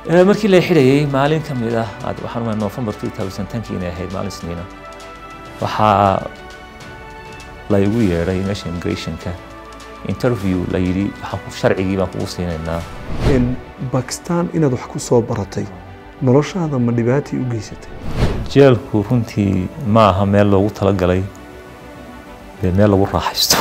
markii la xidhayay maalin ka mid ah waxaan umay november two thousand tenkii inay ahayd maalin isniina waxaa la igu yeedhay meesha immigrationka interview la yidhi sharcigii baan kugu siinaynaa bakistan inaad wax ku soo baratay noloshaada ma dhibaatii u geysatay jeelku runtii ma aha meel loogu talagalay dee meel lagu raaxaysto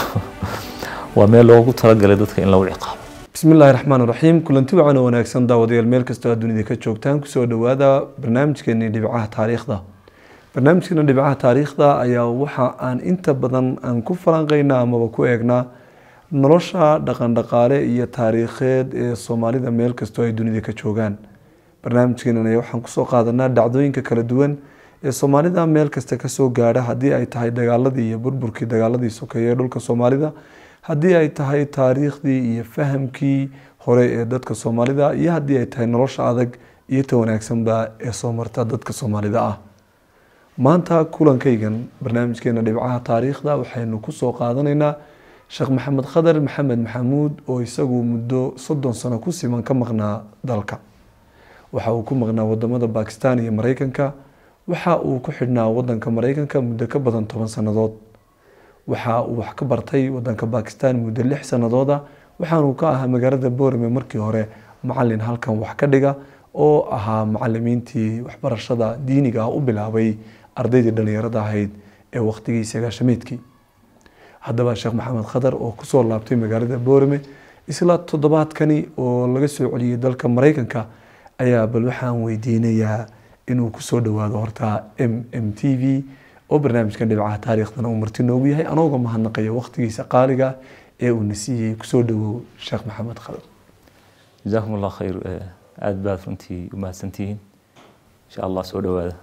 waa meel loogu talagalay dadka in lagu ciqaabo bismi illaahi raxmaan raxiim kulanti wacan oo wanaagsan daawadayaal meel kastoo aad dunida ka joogtaan kusoo dhowaada barnaamijkeeni dhibcaha taariikhda barnaamijkeena dhibcaha taariikhda ayaa waxa aan inta badan aan ku falanqeynaa amaba ku eegnaa nolosha dhaqandhaqaale iyo taariikheed ee soomaalida meel kastoo ay dunida ka joogaan barnaamijkeenan ayaa waxaan kusoo qaadanaa dhacdooyinka kala duwan ee soomaalida meel kasta kasoo gaadha haddii ay tahay dagaaladii iyo burburkii dagaaladii sokeeye ee dhulka soomaalida haddii ay tahay taariikhdii iyo fahamkii hore ee dadka soomaalida iyo haddii ay tahay nolosha adag iyo ta wanaagsanba ee soo marta dadka soomaalida ah maanta kulankaygan barnaamijkeena dhibcaha taariikhda waxaynu kusoo qaadanaynaa sheekh maxamed khadar maxamed maxamuud oo isagu muddo soddon sano ku siman ka maqnaa dalka waxa uu ku maqnaa wadamada bakistan iyo mareykanka waxa uu ku xidhnaa wadanka mareykanka muddo ka badan toban sannadood waxa uu wax ka bartay wadanka bakistan muddo lix sanadooda waxaanuu ka ahaa magaalada boorame markii hore macalin halkan wax ka dhiga oo ahaa macalimiintii waxbarashada diiniga ah u bilaabay ardaydii dhalinyarada ahayd ee waqtigii sagaashamiidkii haddaba sheekh maxamed khadar oo kusoo laabtay magaalada boorame isla toddobaadkani oo laga soo celiyey dalka mareykanka ayaa bal waxaan weydiinayaa inuu kusoo dhawaado horta m m t v oo barnaamijkan dhibcaha taariikhdana uu marti noogu yahay anooga mahadnaqaya waqtigiisa qaaliga ee uu na siiyey kusoo dhawow sheekh maxamed khadar jazaakum allah khayr aada baad runtii u mahadsantihiin insha allah soo dhawaada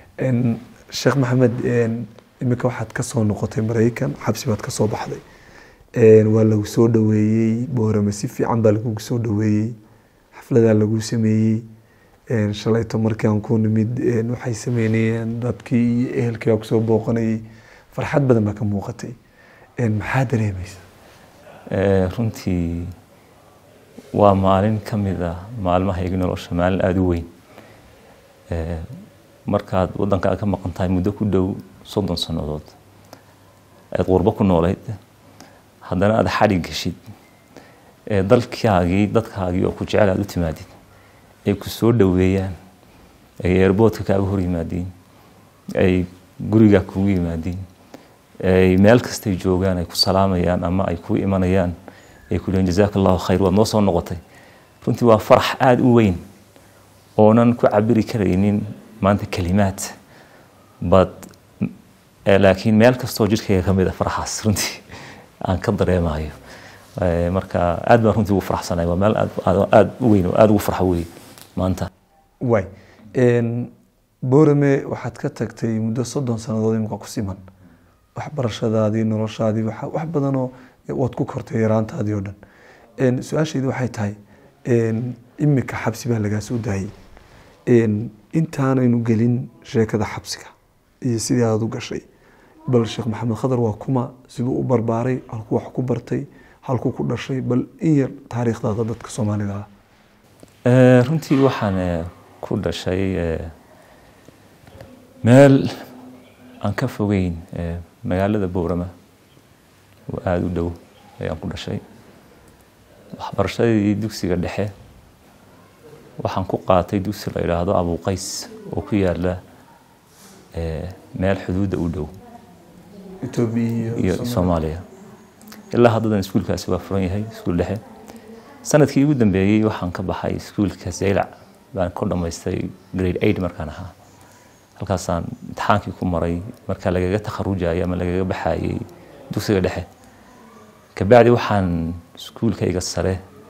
sheekh maxamed iminka waxaad kasoo noqotay mareykan xabsi baad kasoo baxday waa lagu soo dhaweeyey boorame si fiican baa lagugu soo dhaweeyey xafladaa lagu sameeyey shalayto markii aan ku nimid waxay sameynayeen dadkii iyo ehelkii baa kusoo booqanayay farxad badan baa ka muuqatay maxaa dareemaysa runtii waa maalin ka mid ah maalmahayga nolosha maalin aada u weyn markaad waddankaad ka maqan tahay muddo ku dhow soddon sannadood aad qurbo ku noolayd haddana aada xadhig geshid dalkaagii dadkaagii oo ku jecel aada u timaadid ay ku soo dhoweeyaan ay eerboodka kaaga hor yimaadiin ay gurigaa kugu yimaadiin ay meel kastay joogaan ay ku salaamayaan ama ay kuu imanayaan ay ku leeyiin jazaaka allahu khayr waad noo soo noqotay runtii waa farax aada u weyn oonan ku cabiri karaynin maanta kelimaad bad laakiin meel kastoo jidhkayga ka mid a faraxaas runtii aan ka dareemayo marka aad baan runtii ugu faraxsanay waa meel aada u weyn oo aada ugu farxo wey maanta way boorame waxaad ka tagtay muddo soddon sannadood imika ku siman waxbarashadaadii noloshaadii wax badanoo waad ku kortay yaraantaadii oo dhan su-aashaydi waxay tahay imika xabsi baa lagaa soo daayay intaanaynu gelin sheekada xabsiga iyo sidii aada u gashay bal sheekh maxamed khadar waa kuma siduu u barbaaray halkuu wax ku bartay halkuu ku dhashay bal in yar taariikhdaada dadka soomaalida ah runtii waxaan ku dhashay meel aan ka fogeyn magaalada boorama oo aada u dhow ayaan ku dhashay waxbarashadii dugsiga dhexe waxaan ku qaatay dugsi la yidhaahdo abuqays oo ku yaala meel xuduudda u dhow iyo soomaaliya ilaa haddadan iskuulkaasi waa furan yahay iskuul dhexe sanadkii ugu dambeeyey waxaan ka baxay iskuulka zaylac baan ku dhammaystay grade eight markaan ahaa halkaasaan imtixaankii ku maray marka lagaga takharujayay ama lagaga baxayay dugsiga dhexe kabacdi waxaan iskuulkayga sare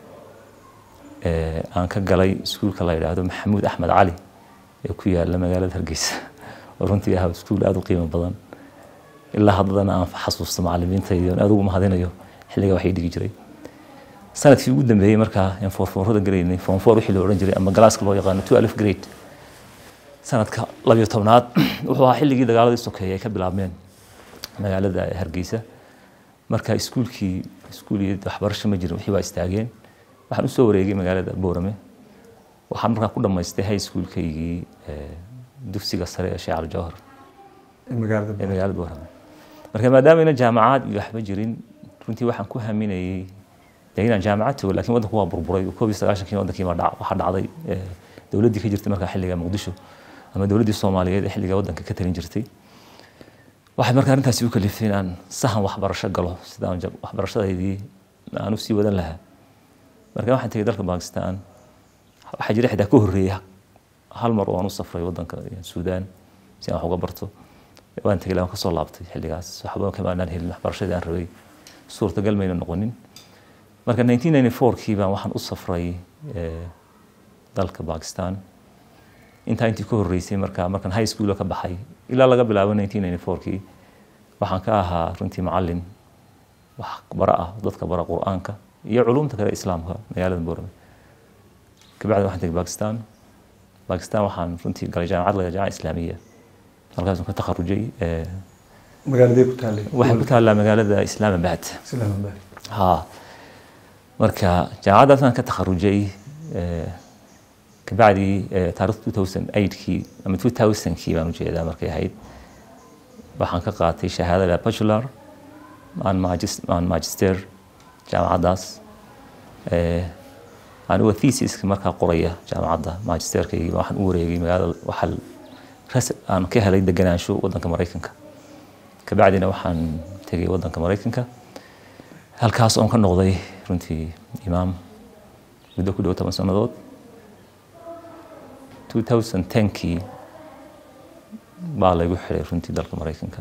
aan ka galay iskuulka la yidhaahdo maxamuud axmed cali ee ku yaala magaalada hargeysa oo runtii ahaa iskuul aada u qiimo badan ilaa haddana aan xasuusto macalimiintaydi on aada ugu mahadinayo xilliga waxay dhigi jiray sanadkii ugu dambeeyey markaa aan foorfoorada garaynay foomfoor wixii la odhan jiray ama galaaska loo yaqaano two alif grade sanadka labiyo tobnaad wuxuu ahaa xilligii dagaaladii sokeeye ay ka bilaabmeen magaalada hargeysa marka iskuulkii iskuul iyo waxbarasho ma jirin wixii waa istaageen waxaan usoo wareegay magaalada boorame waxaan markaa ku dhammaystay high schoolkaygii dugsiga sare ee sheekh aljawhar ee magaalada boorame marka maadaama ayna jaamacaad iyo waxba jirin runtii waxaan ku haminayey dee inaan jaamacad tago lakin waddanku waa burburay koob iyo sagaashankii waddankii waxaa dhacday dowladdii ka jirtay markaa xilliga muqdisho ama dowladdii soomaaliyeed ee xilliga waddanka ka talin jirtay waxay markaa arrintaasi u kaliftay inaan sahan waxbarasho galo sidaan waxbarashadaydii aan u sii wadan lahaa marka waxaan tegay dalka bakistan waxaa jira xitaa ka horreeya hal mar oo aan u safray waddanka suudaan si aan wax uga barto waan tegay waan kasoo laabtay xilligaas waxba kamaanaan helin waxbarashadii aan rabay suurtagal mayna noqonin marka 1994kii baan waxaan u safray dalka bakistan intaa intii ka horreysay marka markaan high school ka baxay ilaa laga bilaabo 1994kii waxaan ka ahaa runtii macallin wax bara ah dadka bara qur-aanka iyo culumta kale islaamka magaalada boorame kabacdi waxaan tegay bakistan bakistan waxaan runtii galay jaamacad laga jaamaca islaamiya halkaas ka takharujay magaaladee ku taallay waxay ku taallaa magaalada islaamabad islaamabad ha marka jaamacaddaasaan ka takharujay kabacdi taarikh 2008kii ama 2000kii baan ujeedaa markay ahayd waxaan ka qaatay shahaadada bachelor aan magister jaamacaddaas anigoo thesiska markaa qoraya jaamacadda magisterkaygii waxaan u wareegay magaalada waxaa aan ka helay deganaansho waddanka maraykanka kabacdina waxaan tegay waddanka maraykanka halkaas oon ka noqday runtii imaam muddo ku dhow toban sannadood 2010kii baa laygu xiray runtii dalka maraykanka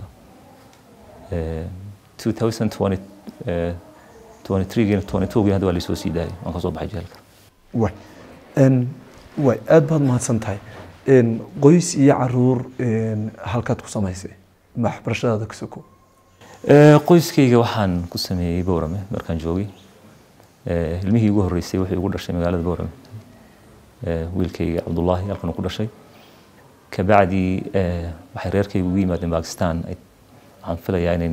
2023giina 22gii hadda waa laysoo sii daayay waan kasoo baxay jeelka way way aada baad mahadsan tahay qoys iyo caruur halkaad ku samaysay waxbarashadaada ka soko qoyskayga waxaan ku sameeyey boorame markaan joogay ilmihii ugu horreysay wuxuu igu dhashay magaalada boorame wiilkayga cabdullaahi halkan uu ku dhashay kabacdi waxay reerkayga ugu yimaadeen bakistan waxaan filayaa inay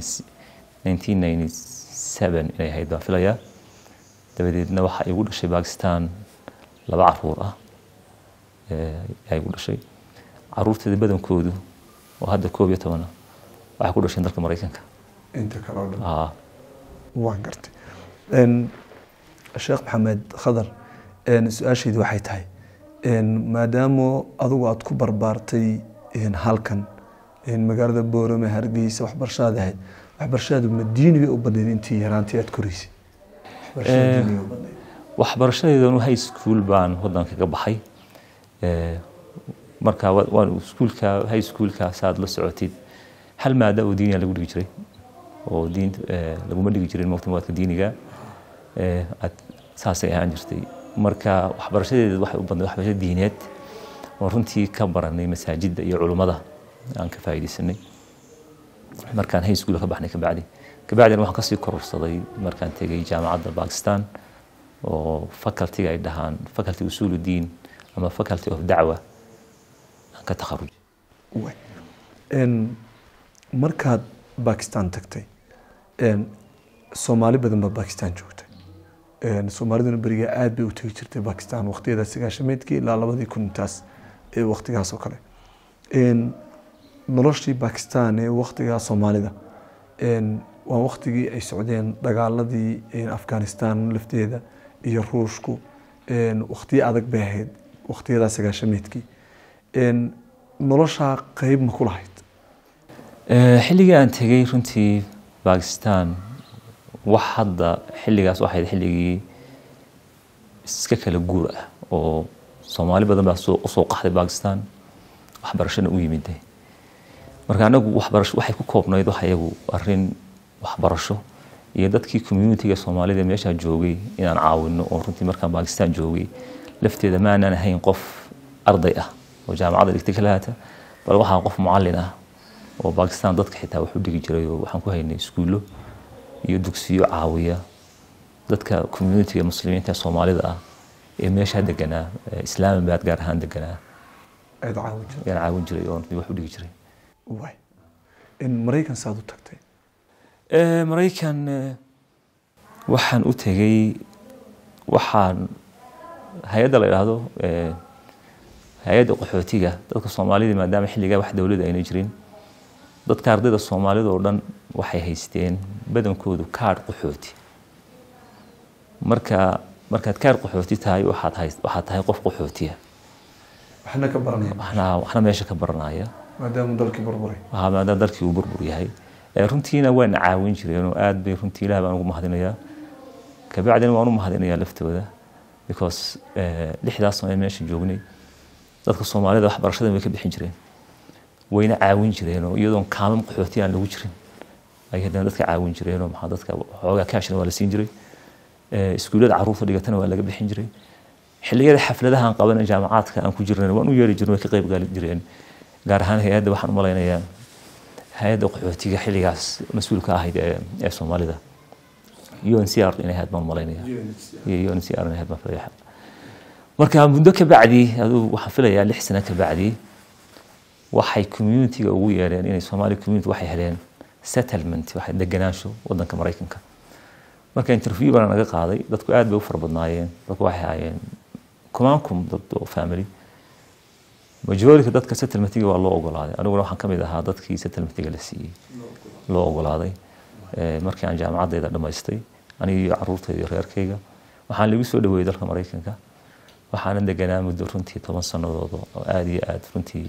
1997 inay ahayd baan filayaa dabadeedna waxaa igu dhashay bakistan laba caruur ah ayaa igu dhashay caruurteeda badankoodu oo hadda koob iyo tobana waxay ku dhasheen dalka maraykanka inta kale oo dhan aa waan gartay sheekh maxamed khadar su-aashaydi waxay tahay maadaama adigu aada ku barbaartay halkan magaalada boorame hargeysa waxbarashadaada ahayd waxbarashadaadu ma diini bay u badnayd intii yaraantii aada koreysay waxbarashada diiniga u badnayd waxbarashadeedanu high school baan waddanka ka baxay marka waan iskuulka high schoolka saad la socotid hal maada oo diiniga lagu dhigi jiray oo diin laguma dhigi jirin muqtamaadka diiniga aad saasay ahaan jirtay marka waxbarashadeeda waxay u badnayd waxbarasho diineed oo runtii ka baranay masaajidda iyo culummada aan ka faa'iidaysanay markaan high school ka baxnay kabacdi kabacdina waxaan kasii kororsaday markaan tegay jaamacadda bakistan oo facultyga ay dhahaan faculty usuul diin ama faculty of dacwa aan ka takharujay way markaad bakistan tagtay soomaali badan baa bakistan joogtay soomaaliduna berigaa aada bay u tegi jirtay bakistan waqtiyada sagaashameedkii ilaa labadii kun intaas ee waqtigaas oo kale noloshii bakistan ee waqtigaa soomaalida waa waqtigii ay socdeen dagaaladii afghanistan lafteeda iyo ruushku waqtiyo adag bay ahayd waqtiyadaa sagaashameedkii noloshaa qeyb ma ku lahayd xilligii aan tegay runtii bakistan wax hadda xilligaas waxayd xilligii iska kala guur ah oo soomaali badan baa usoo qaxday bakistan waxbarashana u yimid marka anagu waxbarasho waxay ku koobnayd wax iyagu arrin waxbarasho iyo dadkii communitiga soomaalida meeshaa joogay inaan caawino oo runtii markaan bakistan joogay lafteeda maanaan ahayn qof arday ah oo jaamacadda dhigtay ka lahaata bal waxaan qof mucallin ah oo bakistan dadka xitaa wax u dhigi jiray oo waxaan ku haynay iskuullo iyo dugsiyo caawiya dadka communitiga muslimiinta soomaalida ah ee meeshaa deganaa islaamabad gaar ahaan deganaa aad caawin jirtay ayaan caawin jiray oo wax u dhigi jiray way maraykan saad u tagtay maraykan waxaan u tegay waxaan hay-adda la idhaahdo hay-adda qaxootiga dadka soomaalida maadaama xilligaa wax dowladda ayna jirin dadka ardayda soomaalida oo dhan waxay haysteen badankoodu kaadh qaxooti marka markaad kaadh qaxooti tahay waxaad hay waxaad tahay qof qaxootiya waxna ka baranaya waxna waxna meesha ka baranaya maadaama dalkii burburay waxaa maadaama dalkii uu burbur yahay runtiina waana caawin jireenoo aad bay runtii ilaah baan ugu mahadinayaa kabacdina waan u mahadinayaa laftooda because lixdaas sano ee meesha joognay dadka soomaalida waxbarashada way ka bixin jireen wayna caawin jireenoo iyadoon kaaman qaxooti aan lagu jirin ay haddana dadka caawin jireenoo maxaa dadka xoogaa kaashna waa la siin jiray iskuullada caruurta dhigatana waa laga bixin jiray xilliyada xafladaha aan qaban jaamacaadka aan ku jirnay waan u yeeri jirnay way ka qayb gaali jireen gaar ahaan hay-adda waxaan u malaynayaa hay-adda qaxootiga xilligaas mas-uulka ahayd ee soomaalida un c r inay ahayd baan malaynaya iyo un c r inay ahayd baan filaya marka muddo ka bacdi aduu waxaan filayaa lix sano ka bacdi waxay communitiga ugu yeedheen inay soomaali community waxay heleen settlement waxay deganaansho wadanka maraykanka marka interview bana naga qaaday dadku aad bay u fara badnaayeen dadku waxay ahaayeen kumaan kum dad oo family majority dadka settlementiga waa loo ogolaaday aniguna waxaan kamid ahaa dadkii settlementiga la siiyey loo ogolaaday markii aan jaamacaddeeda dhammaystay aniga iyo caruurtayda iyo reerkayga waxaan lagu soo dhaweeyey dalka maraykanka waxaana deganaa muddo runtii toban sannadood oo aada iyo aada runtii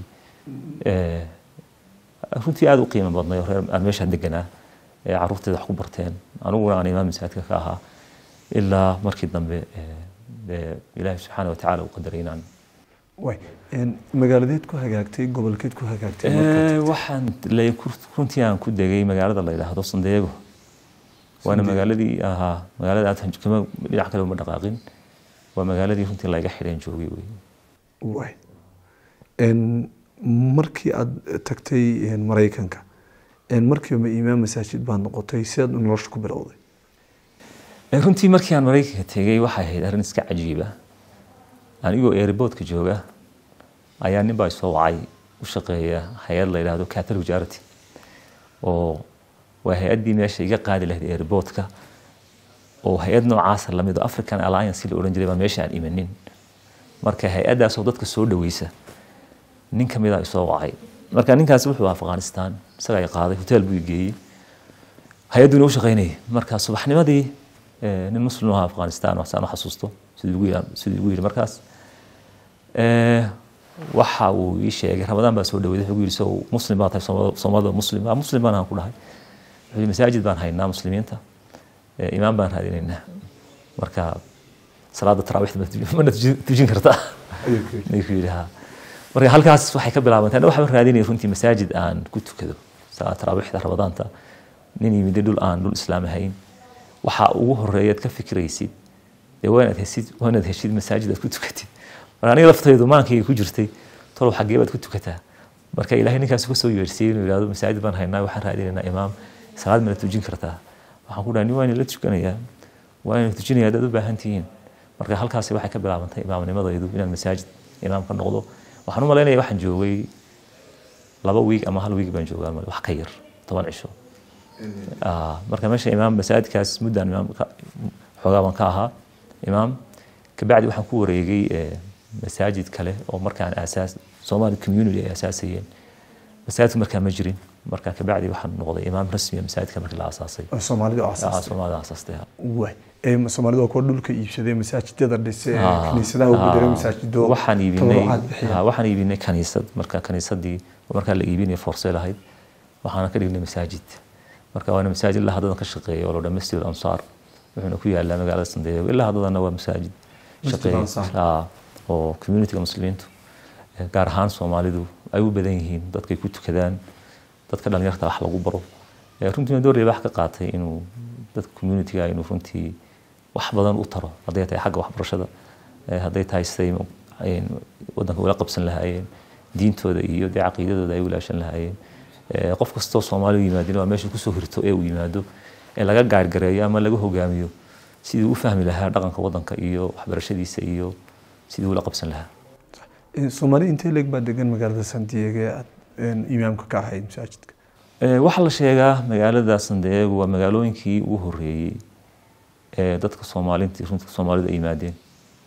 runtii aada u qiimo badnay oo reer aan meeshaa deganaa ee caruurtayda wax ku barteen aniguna aan imaam masaajidka ka ahaa ilaa markii dambe ilaahi subxaana watacaala uu qadaray inaan way magaaladeed ku hagaagtay gobolkeed ku hagaagtay waxaan runtii aan ku degay magaalada la yidhaahdo sandeego waana magaaladii ahaa magaalada aad kama dhinac kale uma dhaqaaqin waa magaaladii runtii layga xidheen joogay wey way markii aada tagtay maraykanka markiiba imaam masaajid baad noqotay sidaad nolosha ku bilowday runtii markii aan maraykanka tegay waxay ahayd arrin iska cajiiba anigoo airboodka jooga ayaa nin baa isoo wacay u shaqeeya hay-ad la yidhaahdo catholic charity oo waa hay-addii meesha iga qaadi lahayd airboodka oo hay-ad noocaasa lamid oo african alliance la odhan jiray baa meesha aan imanin marka hay-addaasoo dadka soo dhaweysa nin ka mid a isoo wacay marka ninkaasi wuxuu afghanistan isagaa i qaaday hotel buu i geeyey hay-adduuna u shaqeynayay marka subaxnimadii nin muslim ahaa afghanistan waxsaan u xasuusto sidii ugu yidhi markaas waxa uu ii sheegay ramadaan baa soo dhaweeyay wuxuu yidhi sow muslim baa tahay soomaalida muslim ah muslim baan aan ku dhahay wuxuu yidhi masaajid baan haynaa muslimiinta imaam baan raadinaynaa marka salaada taraawiixda mana tujin kartaa ayuu ku yidhi ha marka halkaas waxay ka bilaabantay waxaan raadinaya runtii masaajid aan ku tukado salaada taraawiixda ramadaanta nin yimid dhul aan dhul islaam ahayn waxa ugu horeeyaad ka fikiraysid dee waa inaad heshid waa inaad heshid masaajid aad ku tukatid marka aniga laftaydu maankayga ku jirtay tolow xaggee baad ku tukataa marka ilaahay ninkaas ka soo yeersiiyey inuu yidhahdo masaajid baan haynaa waxaan raadinaynaa imaam salaad mana tujin kartaa waxaan ku dhahay nin waa ina la tukanayaa waa ina tujinaya haddaad u baahan tihiin marka halkaasi waxay ka bilaabantay imaamnimadaydu inaan masaajid imaam ka noqdo waxaan u malaynaya waxaan joogay laba wiig ama hal wiig baan joogaa wax ka yar toban cisho marka meesha imaam masaajidkaas muddaan imaam xoogaa baan ka ahaa imaam kabacdi waxaan ku wareegay masaajid kale oo markaan aasaas Somali community ay asaasayeen masaajidka markaa ma jirin marka kabacdi waxaan noqday imaam rasmi masaajidka markii la aasaasay soomaalida oo asaastay Soomaalida aasaastay way ee soomaalida oo kuwa dhulka iibsaday masaajidada dhisay kaniisadaha ugu diray masaajido waxaan iibinay waxaan iibinay kaniisad marka kaniisadii markaa la iibinay forsay lahayd waxaana ka dhignay masaajid marka waana masaajid ilaa haddadan ka shaqeeya oo la dhaa masjid ansaar wuxuuna ku yaalaa magaalada sandeego ilaa haddadana waa masaajid shaqeeya oo communityga muslimiintu gaar ahaan soomaalidu ay u badan yihiin dadkay ku tukadaan dadka dhalinyarta wax lagu baro runtiina door wax ka qaatay inuu dadka communityga inuu runtii wax badan u taro hadday tahay xagga waxbarashada hadday tahay siday wadanka ula qabsan lahaayeen diintooda iyo dee caqiidadooda ay ulaashan lahaayeen qof kastoo soomaaliya yimaadin waa meesha kusoo hirto ee uu yimaado ee laga gaargareeyo ama laga hogaamiyo sidii u fahmi lahaa dhaqanka wadanka iyo waxbarashadiisa iyo sidii ula qabsan lahaa soomaali intee leeg baa degan magaalada sandiego ee aad imaamka ka ahayd masaajidka waxaa la sheegaa magaalada sandeego waa magaalooyinkii ugu horeeyey ee dadka soomaalinta runta soomaalida ay yimaadeen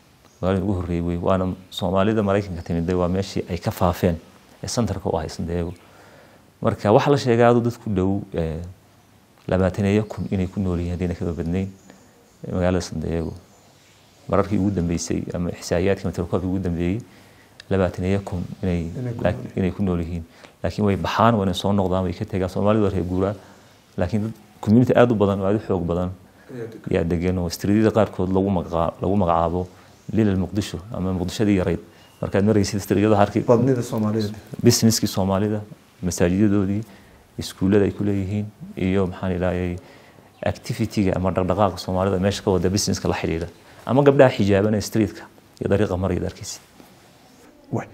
magaalada ugu horreeyey wey waana soomaalida maraykanka timidday waa meeshii ay ka faafeen ee santarka u ahay sandeego marka waxaa la sheegaa aduu dad ku dhow labaataneeyo kun inay ku nool yihiin haddayna kaba badnayn magaalada sandeego mararkii ugu dambeysay ama ixsaa'iyaadkii matalkoobkii ugu dambeeyey labaataneeyo kun inay inay ku nool yihiin laakiin way baxaan waa inay soo noqdaan way ka tegaan soomaalidu waa reer guuraa laakiin dad community aada u badan oo aada u xoog badan yaa degan oo streedyada qaarkood lagu maqa lagu magacaabo lilal muqdisho ama muqdishadii yarayd markaad maraysid streedyada harkii badnida soomaalida businesskii soomaalida masaajidadoodii iskuullada ay ku leeyihiin iyo maxaan idhaahayay activity-ga ama dhaqdhaqaaqa soomaalida meesha ka wada businesska la xidhiidha ama gabdhaha xijaabanaya streetka iyo dariiqa marayad arkaysid way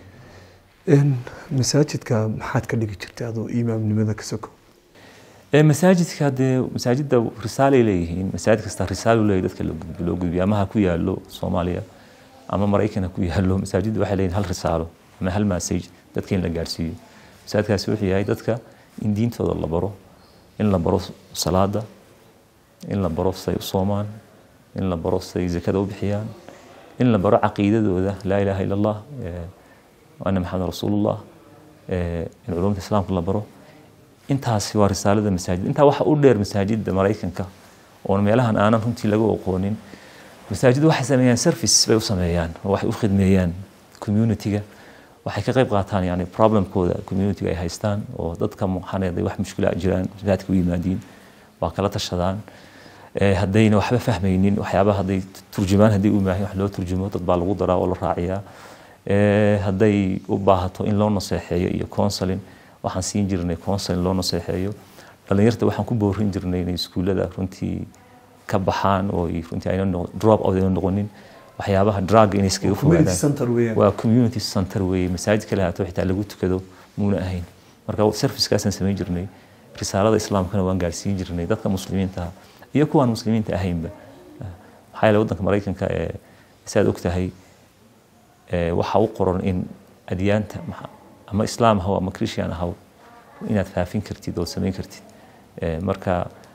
masaajidka maxaad ka dhigi jirtay adoo imaamnimada ka soko masaajidka dee masaajidda risaalay leeyihiin masaajid kasta risaal leeyahy dadka loo gudbiyo ama ha ku yaalo soomaaliya ama maraykan ha ku yaalo masaajidda waxay leeyihin hal risaalo ama hal message dadka in la gaarsiiyo masaajidkaasi wuxuu yahay dadka in diintooda la baro in la baro salaada in la baro say u soomaan in la baro say zakada u bixiyaan in la baro caqiidadooda laa ilaaha ila allah ana maxamed rasuulullah in culumta islaamka la baro intaasi waa risaalada masaajid intaa waxa u dheer masaajidda maraykanka oon meelahan aanan runtii laga aqoonin masaajiddu waxay sameeyaan service bay u sameeyaan oo waxay u khidmeeyaan community-ga waxay ka qayb qaataan yani problemkooda community-ga ay haystaan oo dadka muxaneeday wax mushkila jiraan masaajidka u yimaadiin waa kala tashadaan haddayna waxba fahmaynin waxyaabaha hadday turjumaan haddii u maahin wax loo turjumo dad baa lagu daraa oo la raaciyaa hadday u baahato in loo naseexeeyo iyo counseling waxaan siin jirnay counseling loo naseexeeyo dhalinyarta waxaan ku boorin jirnay inay iskuullada runtii ka baxaan oo runtii ayna drop out ayna noqonin waxyaabaha drug inay iskaga fogaadaan waa community center weeye masaajid kale haato xitaa lagu tukado muuna ahayn marka servicekaasaan samayn jirnay risaalada islaamkana waan gaarsiin jirnay dadka muslimiinta iyo kuwaan muslimiinta ahaynba maxaa yeele waddanka maraykanka ee saad og tahay waxaa u qoran in adyaanta ama islaam ahaw ama christian ahaw inaad faafin kartid oo samayn kartid marka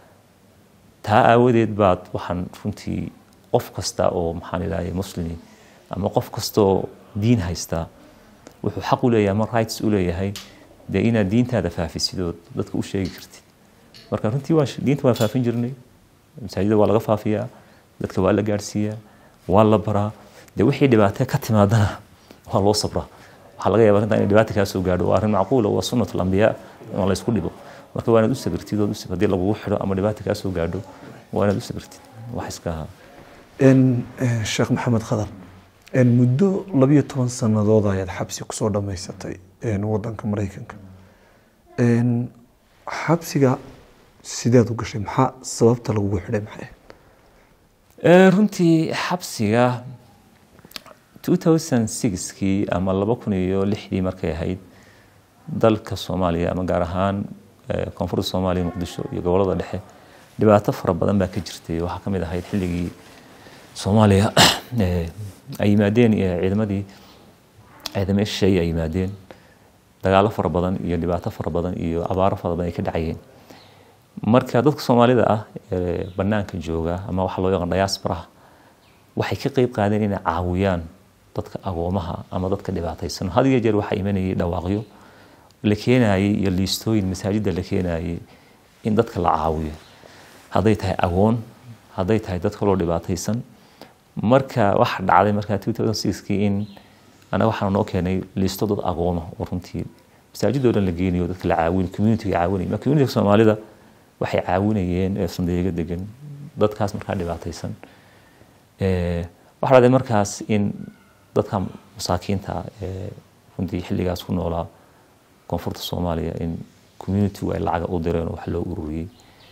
taa aawadeed baad waxaan runtii qof kasta oo maxaan idhahday muslimi ama qof kasta oo diin haystaa wuxuu xaq u leeyahay ama rights u leeyahay dee inaad diintaada faafisid oo dadka u sheegi kartid marka runtii waa diinta waan faafin jirnay masaajida waa laga faafiyaa dadka waa la gaarsiiyaa waa la baraa dee wixii dhibaatee ka timaadana waa loo sabraa waxaa laga yaaba arrintan inay dhibaata kaa soo gaadho waa arrin macquula waa sunnat alambiyaa in laysku dhibo marka waa inaad u sabirtid ood u haddii lagugu xidho ama dhibaata kaa soo gaadho waa inaad u sabirtid wax iska ahaa sheekh maxamed khadar muddo labiyo toban sannadood ayaad xabsi kusoo dhammaysatay wadanka maraykanka xabsiga sideed u gashay maxaa sababta lagugu xidhay maxay runtii xabsiga 2006kii ama laba kun iyo lixdii markay ahayd dalka soomaaliya ama gaar ahaan koonfurta soomaaliya muqdisho iyo gobolada dhexe dhibaato fara badan baa ka jirtay waxaa ka mid ahayd xilligii soomaaliya ay yimaadeen ciidamadii ciidamada shisheeye ay yimaadeen dagaalo fara badan iyo dhibaato fara badan iyo abaaro fara badan ay ka dhacayeen marka dadka soomaalida ah ee banaanka jooga ama waxa loo yaqaan diasporaha waxay ka qeyb qaadeen inay caawiyaan dadka agoomaha ama dadka dhibaataysan had iyo jeer waxaa imanayay dhawaaqyo la keenayay iyo liistooyin masaajidda la keenayay in dadka la caawiyo hadday tahay agoon hadday tahay dad kaloo dhibaataysan marka waxa dhacday marka 2006kii in anaga waxaa noo keenay liisto dad agooma oo runtii masaajidoo dhan la geenayo dadka la caawin communitiga caawinaya ma communitiga soomaalida waxay caawinayeen ee sandeega degan dadkaas markaa dhibaataysan waxaa dhacday markaas in dadka masaakiinta ee runtii xilligaas ku noolaa koonfurta soomaaliya in communitigu ay lacaga u direen oo wax loo ururiyey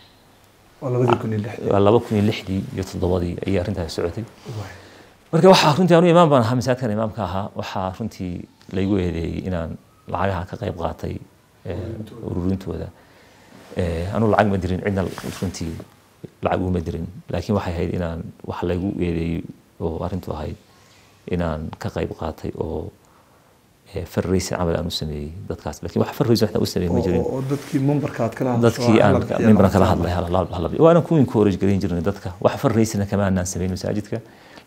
waa laba kun iyo lixdii iyo toddobadii ayay arrintaas socotay marka waxaa runtii anu imaam baan ahaa masaajidkan imaamka ahaa waxaa runtii laygu eedeeyey inaan lacagaha ka qayb qaatay ururintooda anu lacag ma dirin cidna runtii lacag uma dirin laakiin waxay ahayd inaan wax laygu eedeeyey oo arrintu ahayd inaan ka qayb qaatay oo farraysin camal aan u sameeyey dadkaas laakiin wax farraysin waxna u sameeyey ma jirin dadkii membarka aad kala dadkii aan membaran kala hadlay waana ku encourage garin jirnay dadka wax farraysina kama aanaan samayn masaajidka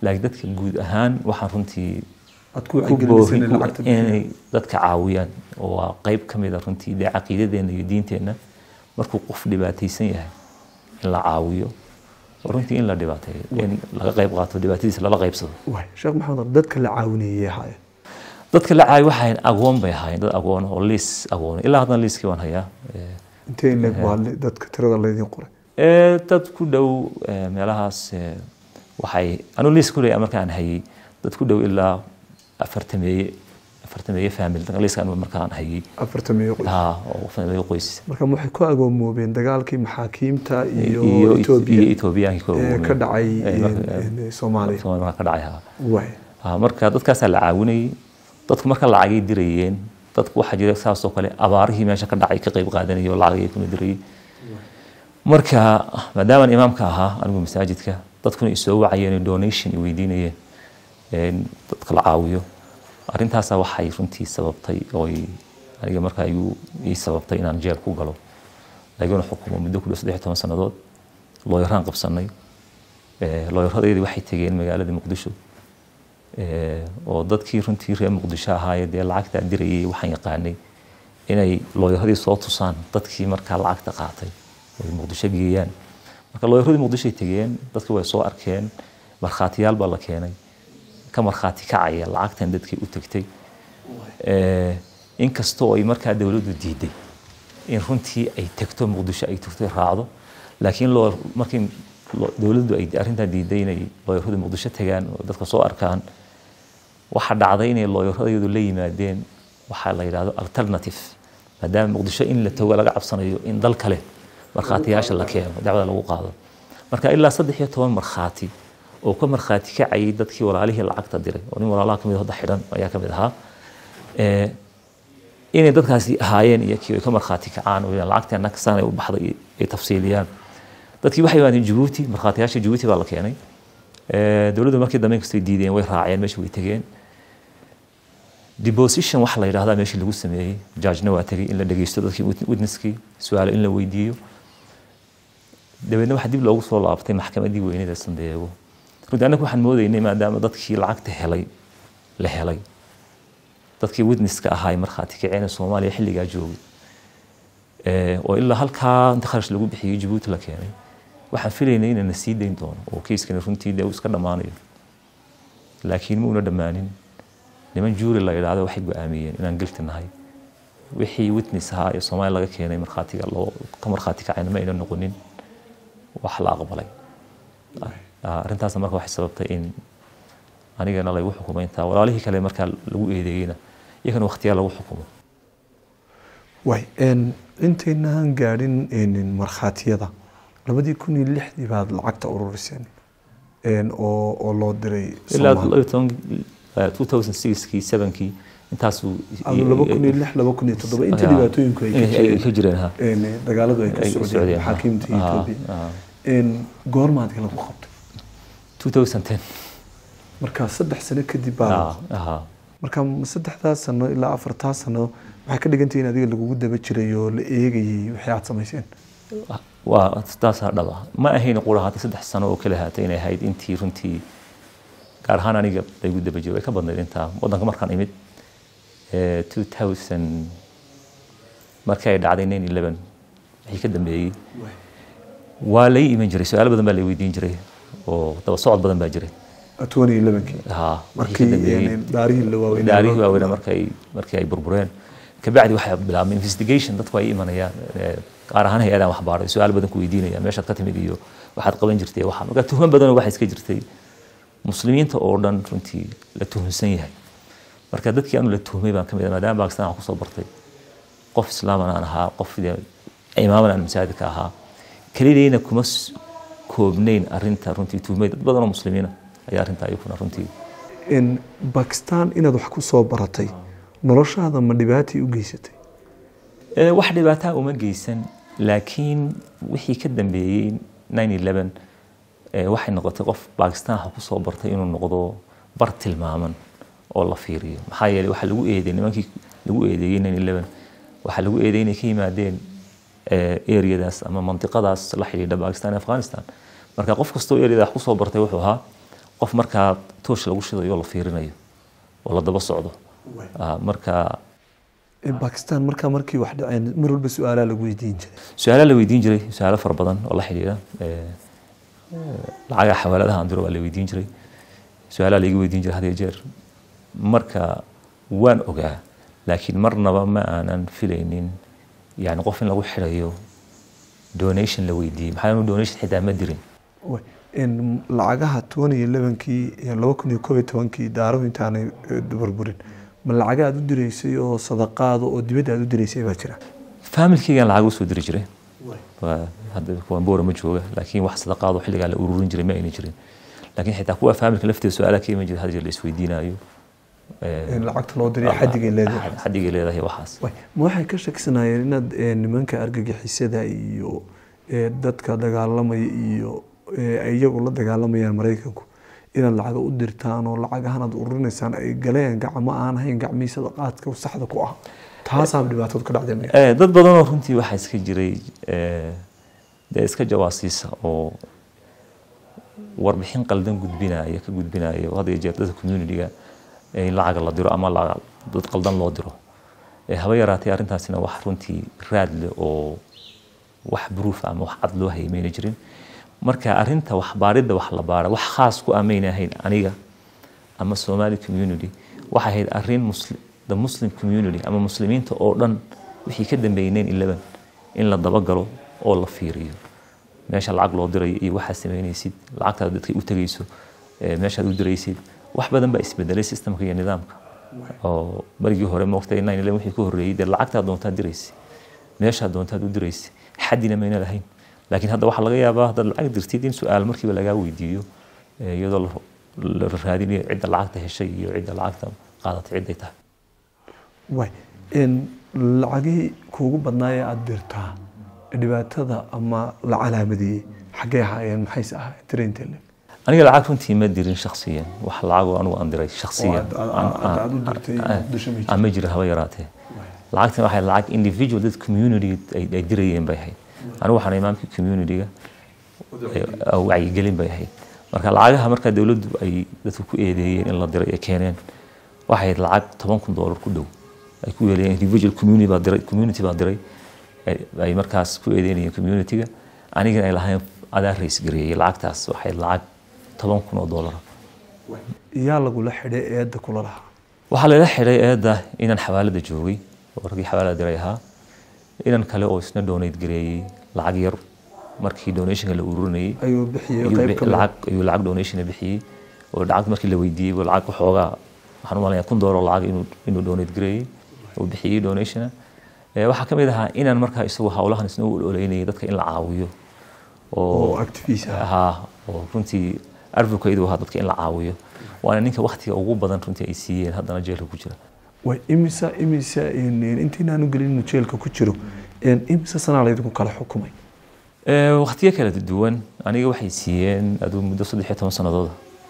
laakiin dadka guud ahaan waxaan runtii aad ku ku wacyigelinaysa inay boohi- lacagta bixiyaan. inay dadka caawiyaan oo waa qeyb ka mid a runtii dee caqiidadeena iyo diinteenna markuu qof dhibaataysan yahay in la caawiyo oo runtii in la dhibaateeyo in laga qeyb qaato dhibaatadiisa lala qeybsado waay sheekh maxamed dadka la caawinayay ahaayeen dadka la caawiyo waxay ahayn agoon bay ahaayeen dad agoon oo liis agoon ilaa haddana liiskii waan hayaa Eh, intee in leeg baa li- dadka tirada laydin qoray ee, dad ku dhow ee, meelahaas ee, waxay anu liis ku leeyahay markaan hayay dad ku dhow ilaa afartameeye afartameeye family liiska anu markaan hayay afartan meeyo qoys haa oo family qoys marka waxay ku agoomoobeen dagaalkii maxaakiimta iyo iyo etoobiya Ethiopiaanki ku ee awoomeen. ka dhacay Ee, marka- in- in soomaaliya Soomaaliya marka ka dhacay haa waay Ah, marka dadkaasaa la caawinayay dadku marka lacagay dirayeen dadku waxaa jira saasoo kale abaarihii meesha ka dhacay ka qayb qaadanayay oo lacagay kuna dirayay marka maadaamaan imaamka ahaa anigu masaajidka dadkuna isoo wacayeen donation i weydiinayeen in dadka la caawiyo arrintaasaa waxay runtii sababtay oo ay- aniga markaa igu ii sababtay inaan jeel ku galo laguna xukumo muddo ku dhow saddex iyo toban sannadood looyaraan qabsanay Eh, looyaradeedii waxay tegeen magaalada muqdisho Eh, oo dadkii runtii reer muqdisho ahaayee dee lacagtaa dirayay waxaan yaqaanay inay looyaradii soo tusaan dadkii markaa lacagta qaatay ay muqdisho geeyaan marka looyaradii muqdishoay tegeen dadkii way soo arkeen markhaatiyaal baa la keenay ka markhaati kacaya lacagtan dadkii u tegtay Eh, inkastoo ay markaa dowladdu diiday in runtii ay tegto muqdisho ay tagto raacdo laakiin loo markii loo- dowladdu ay arrintaa diiday inay looyaradu muqdisho tagaan oo dadka soo arkaan waxaa dhacday inay looyaradayadu la yimaadeen waxaa la yidhahdo alternative maadaama muqdisho in la tago laga cabsanayo in dal kale markhaatiyaasha la keeno dacwada lagu qaado marka ilaa saddex iyo toban markhaati oo ka markhaati kacayay dadkii walaalihii lacagta diray oo nin walaalaha kamid hadda xidhan ayaa kamid ahaa Eh, inay dadkaasi ahaayeen iyo kii ay ka markhaati kacaan oo yidhahdaan lacagteena kasaan ay u baxday ay tafsiiliyaan dadkii waxay yimaadeen jabuuti markhaatiyaasha jabuuti baa la keenay Eh, dowladdu markii dambe inkastay diideen way raaceen meesha way tegeen deposition waxa la yidhahdaa meeshii lagu sameeyey judgena waa tegey in la dhegeysto dadkii wit- witnesskii su-aalo in la weydiiyo dabeedna waxaa dib loogu soo laabtay maxkamaddii weyneed ee sandeego runtii annagu waxaan moodaynay maadaama dadkii lacagta helay la helay dadkii witnesska ahaa ee markhaati kaceen ee soomaaliya xilligaa joogay Eh, oo ilaa halkaa inta kharash lagu bixiyey jabuuti la keenay waxaan filaynay inana sii dayn doono oo keiskani runtii dee uu iska dhammaanayo laakiin ma una dhammaanin niman juuri la yidhaahdo waxay go-aamiyeen inaan gelti nahay wixii witness ahaa ee soomaaliya laga keenay markhaatiga loo ka markhaati kacayna ma ayna noqonin wax la aqbalay Ah, arrintaasna marka waxay sababtay in anigana lagu xukumo intaa walaalihii kale markaa lagu eedeeyeyna iyagana waqtiyaa lagu xukumo waay n intaynaan gaadhin n markhaatiyada labadii kun iyo lixdii baad lacagta ururiseen n oo oo loo diray ilaa Soomaali. 2006kii 7kii intaasuu Adu laba kun iyo lix laba kun iyo toddoba inta Ya. dhibaatooyinku ay ka Inay- ay ka jireen jireen ha n dagaaladu ay ka Ay socdeen socdeen, ha. maxaakiimta Ah, etoobiya ah. n goormaadka lagu qabtay 2010 marka saddex sano kadib baa Ah, aha. marka ma saddexdaa sano ilaa afartaa sano waxay ka dhigan tahay in adiga lagugu daba jiray oo la eegayay wixii aad samayseen waa taasaa dhaba ma ahayn qura haata saddex sano oo kale haata inay ahayd intii runtii gaar ahaan aniga laygu daba jiro way ka badnayd intaa waddanka markaan imid eh, 2000 markii ay dhacday 911 wixii ka dambeeyey waa lay iman jiray su-aalo badan baa lay weydiin jiray oo daba socod badan baa jiray twenty elevenkii ha wixii ka markii dambeeyey n daarihii la waaweynaa daarihii waaweynaa markay markii ay burbureen kabacdi waxay bilaabmay investigation dadku ay imanayaan eh, gaar ahaan hay-adaan waxbaaray su-aal badan ku weydiinayaan meeshaad ka timid iyo waxaad qaban jirtay waxa marka tuhman badanoo waxaa iska jirtay muslimiinta oo dhan runtii la tuhunsan yahay marka dadkii anu la tuhmay baan kamid ah maadaama bakistan aan kusoo bartay qof islaaman aan ahaa qof dee imaaman aan masaajidka ahaa kelidayna kuma s- koobnayn arinta runtii tuhmay dad badan oo muslimiina ayaa arrinta ayukuna runtii n bakistan inaad wax ku soo baratay noloshaada ma dhibaatay u geysatay Ee, wax dhibaataa uma geysan laakiin wixii ka dambeeyey 911 ee, waxay noqotay qof bakistan waxa kusoo bartay inuu noqdo bar tilmaaman oo la fiiriyo maxaa yeelay waxaa lagu eedeeyey nimankii lagu eedeeyey 911 waxaa lagu eedeeyey inay ka yimaadeen ee, areadaas ama mantiqadaas la xidhiidha bakistan iyo afghanistan marka qof kastoo areada wax kusoo bartay wuxuu ahaa qof markaa toosh lagu shidayo oo la fiirinayo oo la daba socdo Ah, marka bakistan markaa markii wax dhaceen mar walba su-aalaa lagu weydiin jiray su-aalaha la weydiin jiray su-aalo fara badan oo la xidhiidha eh, eh, lacagaha xawaaladaha aan diro waa la weydiin jiray su-aalaha laiga weydiin jiray had iyo jeer marka waan ogaa laakiin marnaba ma aanan filaynin yani qof in lagu xidhayo donation la weydiiyey maxaa yeele donation xitaa ma dirin Way. In lacagaha toban iyo labankii iyo laba kun iyo koob iyo tobankii daaruhu intaanay eh, burburin ma lacaga aad u direysay oo sadaqaada oo dibadda aad u direysay baa jira familkeygaan lacag usoo diri jiray waa hadda kuwan boora ma jooga laakiin wax sadaqaado xilligaa la ururin jiray ma ayna jirin laakiin xitaa kuwa familka lafteeda su-aalaha ka iman jira had jeer la isweydiinayo Eh, in lacagta loo diriyo xadigay leedahay xadigay leedahay waxaas Way. ma waxay ka shakisanayeen inaad eh, nimanka argagixisada iyo eh, dadka dagaalamaya iyo eh, ay iyagu la dagaalamayaan maraykanku inaad lacaga u dirtaan oo lacagahan aad ururinaysaan ay galeen gacmo aan ahayn gacmihii sadaqaadka saxda ku ah taasaa dhibaatadu ka dhacday maya Eh, dad badanoo runtii waxaa iska jiray eh, dee iska jawaasiisa oo warbixin qaldan gudbinaya ka gudbinaya oo had iyo jeer dadka community-ga in lacag la diro ama la- dad qaldan loo diro Eh, haba yaraatee arrintaasina wax runtii raad leh oo wax proof ama wax cad loo hayay mayna jirin marka arrinta wax baadhidda wax la baara wax khaas ku amayna ahayn aniga ama somali community waxay ahayd arrin musli- the muslim community ama muslimiinta oo dhan wixii ka dambeeyay 9/11 in la dabagalo oo la fiiriyo meesha lacag loo dirayo iyo waxaad samaynaysid lacagtaad dadka u tegayso eh, meeshaad u diraysid wax badan baa isbedelay systemka iyo nidaamka oo marigii hore moogtay 9/11 wixii ka horreeyay dee lacagtaad doontaad diraysa meeshaad doontaad u diraysa xadina mayna lahayn laakiin hadda waxaa laga yaabaa haddaad lacag dirtid in su-aal markiiba lagaa weydiiyo eh, iyadoo la- la raadinayo cidda lacagta heshay iyo cidda lacagta qaadatay cidday tahay way in lacagihii kuugu badnaayee aada dirtaa dhibaatada ama la calaamadeeyey xaggee ahaayeen maxayse ahaayeen tiraintele aniga lacag runtii ma dirin shaksiyan wax lacagoo anigu aan diray shaksiyan Oo aad- aad- aad- aad u dirtay Muqdisho ma jirto? aan ma jira haba yaraatee lacagtan waxay lacag individual dad community ay ay dirayeen bay ahayd anigu waxaan imaamkii community-ga ee, wacyigelin bay ahayd marka lacagaha markaa dowladdu ay dadku ku eedeeyeen in la diray ee keeneen waxay ahayd lacag toban kun doolar ku dhow ay ku yeelayeen individual community baa diray community baa diray ay- ay markaas ku eedeynayeen community-ga anigana ay lahayn adaa rays gareeyey lacagtaas waxay ahayd lacag toban kun oo doolara yaa lagula xidhay eedda kula lahaa waxaa lala xidhay eedda inaan xawaalada joogay oo raggii xawaalada diray ahaa inan kale oo isna donate gareeyey lacag yar markii donationka la ururinayay ayuu bixiyey ayuu qayb bi- ka mid ah. lacag ayuu lacag donation bixiyey oo lacag markii la weydiiyey buu lacag waxoogaa waxaan u malaya kun doolar oo lacag inuu inuu donate gareeyey oo bixiyey donationa Eh, waxaa ka mid ahaa inaan markaa isagu hawlahan isna u ololeynayay dadka in la caawiyo oo activist ah haa oo runtii advocate u ahaa dadka in la caawiyo waana ninka waktiga ugu badan runtii ay siiyeen haddana jeelka ku jira way imisa imisa in- in- intaynaan gelin inuu jeelka ku jiro in imisa sanaa laydinku kala xukumay Eh, waqtiyo kala duwan aniga waxay siiyeen aduu muddo saddex iyo toban sanadooda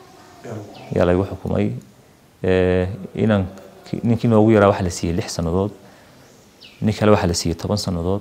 yaa laygu xukumay Eh, inan ninkii noogu yaraa waxaa la siiyey lix sannadood nin kale waxaa la siiyey toban sannadood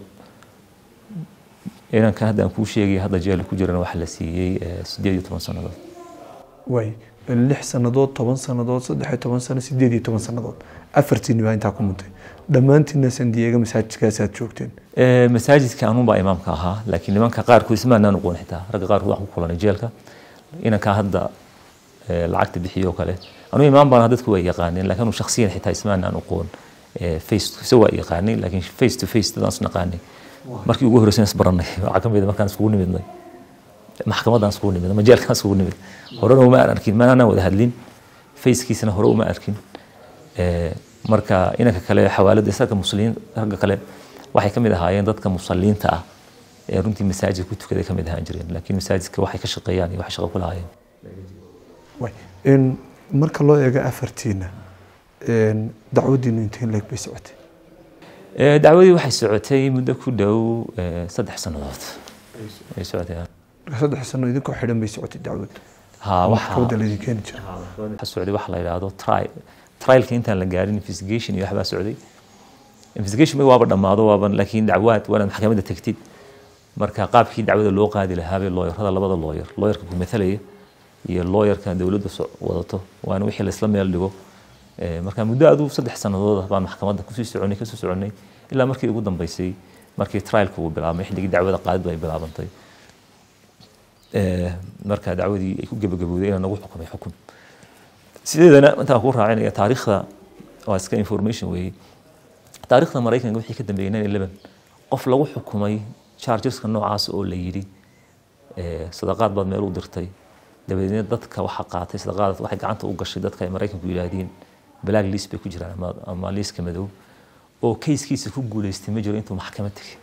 inankan hadda aan kuu sheegay hadda jeelka ku jirana waxaa la siiyey eh, sideed iyo toban sannadood way lix sannadood toban sannadood saddex iyo toban sano sideed iyo toban sannadood afartiini baa intaa ku muntay dhammaantiinna sandiyeega masaajidkaasaad joogteen Eh, masaajidka anuun baa imaamka ahaa laakiin nimanka qaarkood ismaanaan aqoon xitaa ragga qaarkood waxaan ku kulanay jeelka inankaa hadda eh, lacagta bixiyo oo kale anuu imaam baan dadku waa yaqaaneen laakiin anu shakhsiyan xitaa ismaanaan aqoon Eh, face se waa yaqaanay laakiin face to face dadaan isnaqaanay markii ugu horreysay isbaranay waxaa ka mid ah markaan iskugu nimidnay maxkamaddaan iskugu nimid ama jeelkaan iskugu nimid horena uma aan arkin maanaan wada hadlin facekiisana hore uma arkin Eh, marka inanka kale xawaalada isaga muslimiin ragga kale waxay ka mid ahaayeen dadka musalliinta ah ee runtii masaajid ku tukaday ka mid ahaan jireen laakiin masaajidka waxay ka shaqeeyaan iyo waxay shaqo ku lahaayeen way in marka loo eego afartiina in dacwadiinu inteen leeg bay socotay Eh, dacwadii waxay socotay muddo ku dhow eh, saddex sannadood ay socotay ha. marka saddex sano idinkoo xidhan bay socotay dacwad ha waxa maxkamadda laydin keeni jira waxa socday waxa la yidhaahdo trial trialka intaan la gaarin investigation iyo waxbaa socday investigation ma waaba dhammaado waaba laakiin dacwaad waanaad maxkamadda tegtid marka qaabkii dacwada loo qaadi lahaa bay looyarada labada looyar looyarka ku mathalaya iyo lawyerkan dowladda wadato waana wixii laisla meel dhigo marka muddo adu saddex sannadood baan maxkamadda kusii soconay kasoo soconay ilaa markii ugu dambeysay markii trialka uu bilaabmay xilligii dacwada qaadid ay bilaabantay marka dacwadii ay ku gebagabowday inaan nagu xukumay xukun sideedana intaan ku raacinaya taariikhda waa iska information weeye taariikhda maraykanka wixii ka dambeeyay nine eleven qof lagu xukumay chargeska noocaas oo la yidhi sadaqaad baad meel u dirtay dabadeedna dadka waxa qaatay sadaqaad waxay gacanta u gashay dadka ay maraykanku yidhaahdeen black list bay ku jiraan ama, ama liiska madow oo kayskiisa ku guuleystay ma jiro intuu maxkamad tegay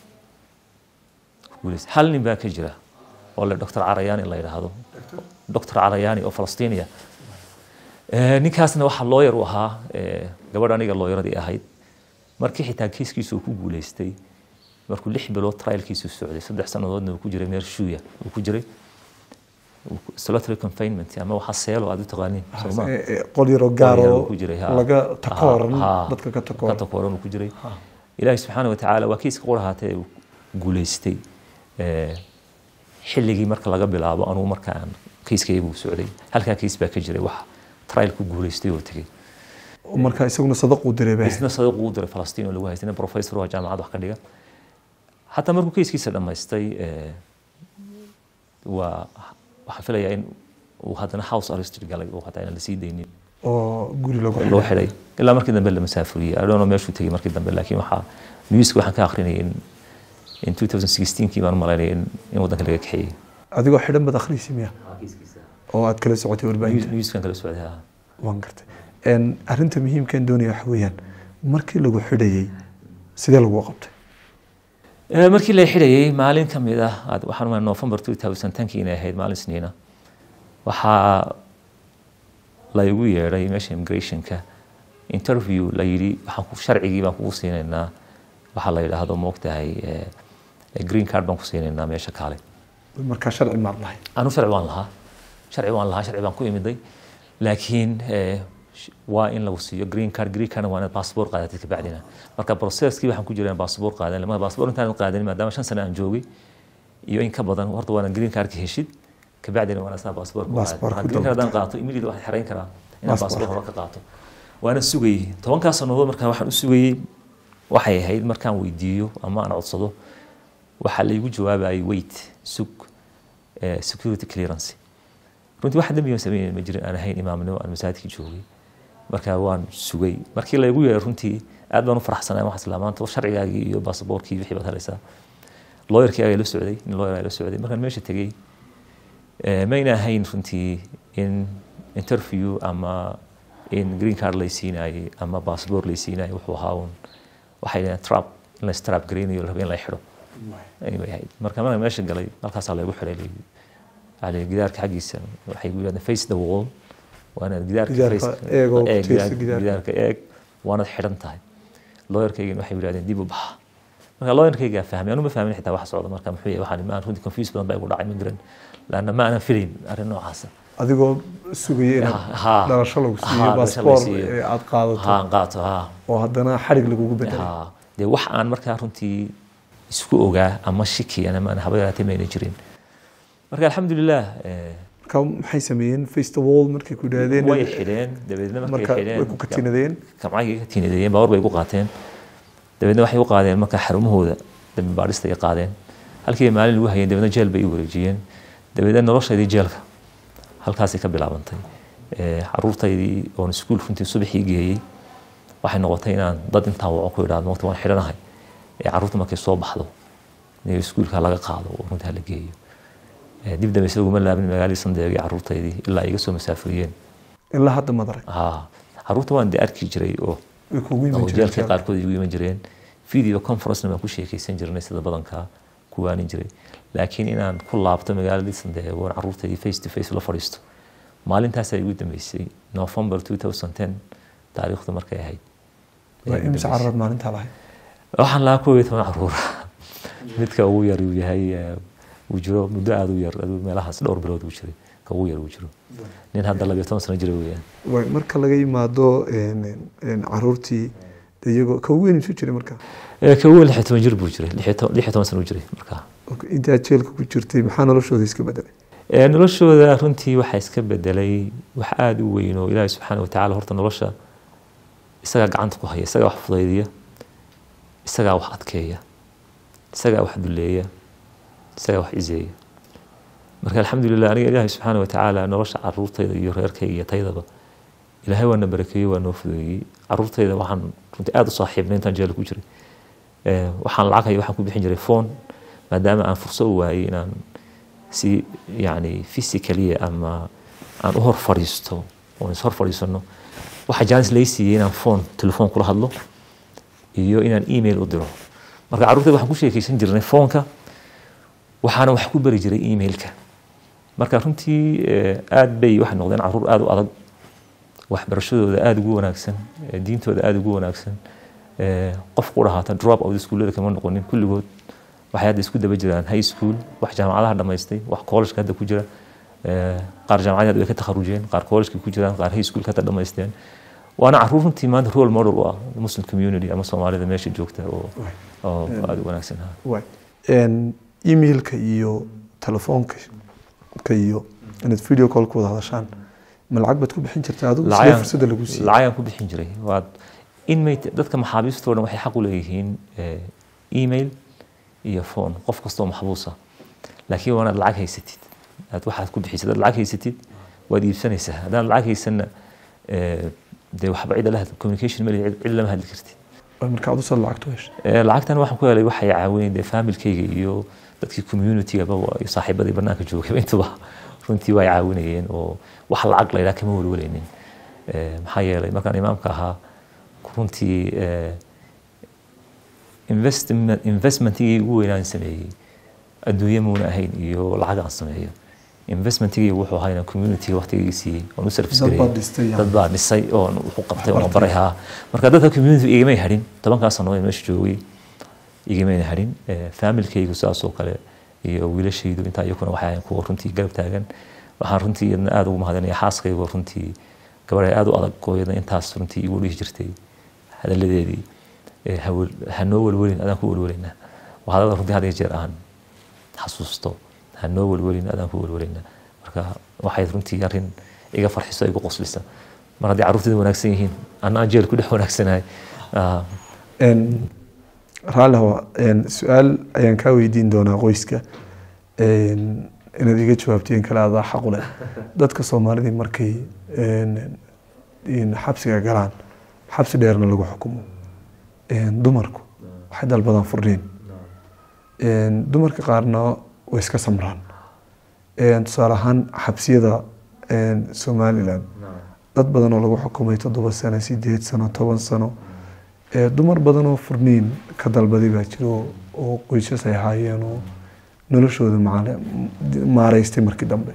guuleystay hal nin baa ka jira oo le doctor carayani la yidhaahdo doctor carayani oo falastiiniya ninkaasna waxaa lawyer u ahaa gabadh aniga lawyeradii ahayd markii xitaa kayskiisa uu ku guuleystay markuu lix bilood trialkiisu socday saddex sannadoodna uu ku jiray meer shuuya uu ku jiray solitary confinement ama waxa seelo aad u taqaaniin sooma qol yaro gaar oo ku jiray ha laga takooran Ha, dadka ka ka takooran takooran uu ku jiray ilaahi subxaana watacaala waa kiiska qurahaatee uu guuleystay Eh, xilligii marka laga bilaabo anugu marka aan kiiskaygu socday halkaa kiis baa ka jiray wax trial ku guuleystay oo tegey marka isaguna sadaq uu diray baa isna sadiq uu diray falastiin oo lagu haystay nin professor oo jaamacad wax ka dhiga hataa markuu kiiskiisa dhammaystay eh, waa waxaan filayaa in uu haddana house arrested galay oo hataa inaan lasii daynin oo guri lagu loo xidhay xidhay ilaa markii dambe la masaafuriyey I don't know meeshuu tegey markii dambe laakiin waxaa newska waxaan ka akrinayay in in 2016kii baan u malaynaya in in waddanka laga kaxeeyey adigoo xidhan baad akhriysi miya oo aad kala socotay warbaahinta newskan kala socday ha waan gartay Een, arrinta muhiimkan doonaya waxa weeyaan markii lagu xidhayey sidee lagu qabtay Eh, markii la xidhayay maalin ka mid ah aad- waxaan umaa november 2010kii inay ahayd maalin isniina waxaa la igu yeedhay meesha immigrationka interview la yidhi waxaan ku sharcigii baan kugu siinaynaa waxaa la yidhaahdo moogtahay eh, green card baan ku siinaynaa meesha kaale markaa sharci maad lahay anu sharci waan lahaa sharci waan lahaa sharci baan ku imiday laakiin eh, sh- waa in lagu siiyo green card green cardna waa inaad passport qaadatid kabacdina marka processkii waxaan ku jira in passport qaadan lama passport intaan qaadan maadaama shan sano aan joogay iyo in ka badan horta waana green cardka heshid kabacdina waana saa passport ku Passport qaadan ku green card dalbato. haddaan qaato immediately waxaan xerayn karaa inaan Passport. passport hore ka qaato waana sugayey tobankaa sannadood markaa waxaan u sugayey waxay ahayd markaan weydiiyo ama aan codsado waxaa laygu jawaabayay wait sug eh, security clearance runtii wax dembi aan sameynay ma jirin aan ahayn imaamnimo aan masaajidka joogay marka waan sugay markii laygu yeeray runtii aad baan u faraxsanay waxaan islaa maanta sharcigaagii iyo baasaboorkii wixii baad helaysaa lawyerkii ayaa la socday nin lawyer ayaa la socday markaan meesha tegey eh, mayna ahayn runtii in interview ama in green card lay siinaayey ama passport lay siinaayey wuxuu ahaa un waxay dhaheen trap in la strap gareynayo la rabo in la xidho ayay ahayd marka markaan meesha galay halkaasaa laygu xidhay layidhi على gidaarka xaggiisa waxay ku yidhahdeen face the wall waanaad gidaarka Gidaarka face- eeg oo eeg, face gidaarka- gidaarka. gidaarka eeg waanaad xidhan tahay lawyerkaygana waxay yidhahdeen dib u baxa marka lawyerkaygaa fahmay anu ma fahmin xitaa wax socda marka muxuu yahay waxaan maan runtii confuse badan baa igu dhacay ma garan laanna ma aanan filayn arrin noocaasa adigoo sugaya inaad Ha. dhalasho lagu Ha, siiyo dhalasho baasboor la siiyo. ee aad qaadato ha aan qaato ha oo haddana xarig lagugu bedelay ha dee wax aan markaa runtii isku ogaa ama shiki ama aan haba yaraatee mayna jirin marka alxamdulilah eh, marka maxay sameeyeen face the wall markay ku yidhaahdeen way xidheen dabeedna markay marka xidheen way ku katinadeen kamcagii ka tiinadeeyeen baawar bay ku qaateen dabeedna waxay u qaadeen marka xarumahooda dambi baadhista ay qaadeen halkii maalin lagu hayeen dabeedna jeel bay i wareejiyeen dabeedna noloshaydii jeelka halkaasay ka bilaabantay Eh, caruurtaydii oon iskuul runtii subaxii geeyey waxay noqotay inaan dad intaan waco ku idhaahdo waqti waan xidhanahay ee caruurta markay soo baxdo in iskuulka laga qaado oo runtii hala geeyo Eh, dib dambe isaguma laabin magaaladii sandeegay caruurtaydii ilaa ay iga soo masaafuriyeen ilaa hadda madarag ha caruurta waan de arki jiray oo way kugu oo iman jeelka jireen qaarkood igu iman jireen video conferencena baan ku sheekaysan jirnay sida badanka kuwaanin jiray laakiin inaan ku laabto magaaladii sandeego oon caruurtaydii face to face la fadhiisto maalintaasaa igu dambeysay november 2010 taariikhdu markay ahayd waa imse cararaad maalintaa lahayd waxaan lahaa koob iyo toban caruur midka ugu yar uu yahay eh, uu jiro muddo aada u yar aduu meelahaas dhowr bilood uu jiray ka ugu yar uu jiro nin hadda labiyo toban sano jira weeyaan Way, marka laga yimaado een, een, caruurtii de iyagoo ka weyn isu jiray marka Eh, ka ugu lix iyo toban jir buu jiray lix iyo to- lix iyo toban sano uu jiray markaa intaa jeelka ku jirtay maxaa noloshooda iska bedelay Ee, noloshooda runtii waxaa iska bedelay wax aada u weyn oo ilaahay subxaana wa tacaala horta nolosha isagaa gacanta ku haya isagaa wax fudaydiya isagaa wax adkeeya isagaa wax duleeya isagaa wax izeeya marka alxamdulilah aniga ilaahay subxaana wa tacaala nolosha caruurtayda iyo reerkayga iyo taydaba ilaahay waana barakeeyey waa noo fudeeyey caruurtayda waxaan runtii aada u saaxiibnay intaan jeela ku jiray Ee, waxaan lacag haya waxaan ku bixin jiray phone maadaama aan furso u waayey inaan si yani physically ama aan u hor fadhiisto oon is hor fadhiisano waxaa jaanis lay siiyey inaan phone telefoon kula hadlo iyo inaan email u diro marka carruurtayda waxaan ku sheekeysan jirnay foonka waxaana wax ku bari jiray emailka marka runtii eh, aad bay waxay noqdeen carruur aada u adag waxbarashadooda aada ugu wanaagsan eh, diintooda aada ugu wanaagsan eh, qof ku dhahaata drop out iskuullada kama noqonin kulligood waxay hadda isku daba jiraan high school wax jaamacadaha dhamaystay wax collegeka hadda ku jira eh, qaar jaamacadii hadda way ka takharujeen qaar collegeka ku jiraan qaar high schoolka hadda dhamaysteen waana carruur runtii maanta role model u ah muslim community ama soomaalida meesha joogta oo oo aada u wanaagsan ha Waay. Een, emailka iyo telefoonka ka iyo inaad video call ku wada hadashaan ma lacag baad ku bixin jirta adigu sidee Lacag- fursadda lagu siiyey lacagaan ku bixin jiray waa inmate dadka maxaabiistoo dhan waxay xaq u leeyihiin eh, email iyo phone qof kastoo maxbuusa laakiin waa inaad lacag haysatid aad waxaad ku bixisad hadaad lacag haysatid waad iibsanaysaa haddaan lacag haysanna eh, dee waxba cid la hadli communication mali cid lama hadli kartid Waay, marka aad usoo lacagtu heshay Eh, lacagtan waxaan ku helay waxay caawinay dee familkayga iyo dadkii communitygaba wa- iyo saaxiibadii banaanka joogay intuba runtii way caawinayeen oo wax lacag la yidhaha kama welweleynin Eh, maxaa yeelay markaan imaamka ahaa runtii eh, investment investmentigii ugu weynaan sameeyey adduunye muuna ahayn iyo lacag aan sameeyo investmentigii wuxuu ahaa inaan communityga waqtigii siiyey oon u service Dad gareeyey baad dhistay, yani. dad baa dhisay oon wuxuu qabtay oon baray haa marka dadka community igamay hadhin tobankaa sano ee meesha joogay igamayna hadhin Eh, familkaygu saas oo kale iyo wiilashaydu intaa iyakuna waxay ahayn kuwa runtii garab taagan waxaan runtii iyadna aada ugu mahadinaya xaaskaygu runtii gabadhay aada u adag oo iyadna intaas runtii igu dhihi jirtay hadalladeedii eh, hawel- ha noo welwelin adaan ku welwelaynaa waa hadalada runtii had iyo jeer aan xasuusto ha noo welwelin adaan ku welwelaynaa marka waxay runtii arrin iga farxiso igu qoslisa mar haddii carruurtayda wanaagsan yihiin annaa jeel ku dhex wanaagsanahay Ah, Een, raalli hawa een, su-aal ayaan kaa weydiin doonaa qoyska Een, inaad iga jawaabtiin kale adaa xaq u leh dadka soomaalidii markay een, in xabsiga galaan xabsi dheerna lagu xukumo Een, dumarku waxay dalbadaan furniin Een, dumarka qaarna way iska samraan Een, tusaale ahaan xabsiyada een, somalilan dad badan oo lagu xukumay toddoba sano sideed sano toban sano ee dumar badan oo furniin ka dalbaday baa jiro oo qoysas ay ahaayeen oo noloshooda macaale- maaraystay markii dambe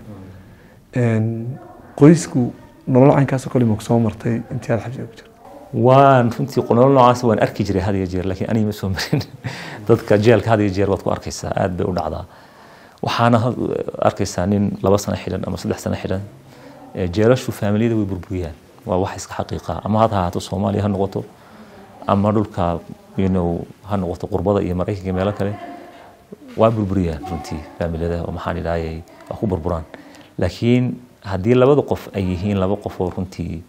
Een, qoysku nolol caynkaas oo kale ma soo martay intii aad xabsiga ku jirta waan runtii nolol noocaas waan arki jiray had iyo jeer laakiin aniga ma soo marin dadka jeelka had iyo jeer waad ku arkaysaa aad bay u dhacdaa waxaana had- arkaysaa nin laba sano xidhan ama saddex sano xidhan Eh, jeelashu faamiliyada way burburiyaan waa wax iska xaqiiqa ama had ahaato soomaaliya ha noqoto ama dhulka you know, ha noqoto qurbada iyo maraykanka meelo kale waa burburiyaan runtii faamiliyada oo maxaan idhaayay waa ku burburaan laakiin haddii labada qof ay yihiin laba qof oo runtii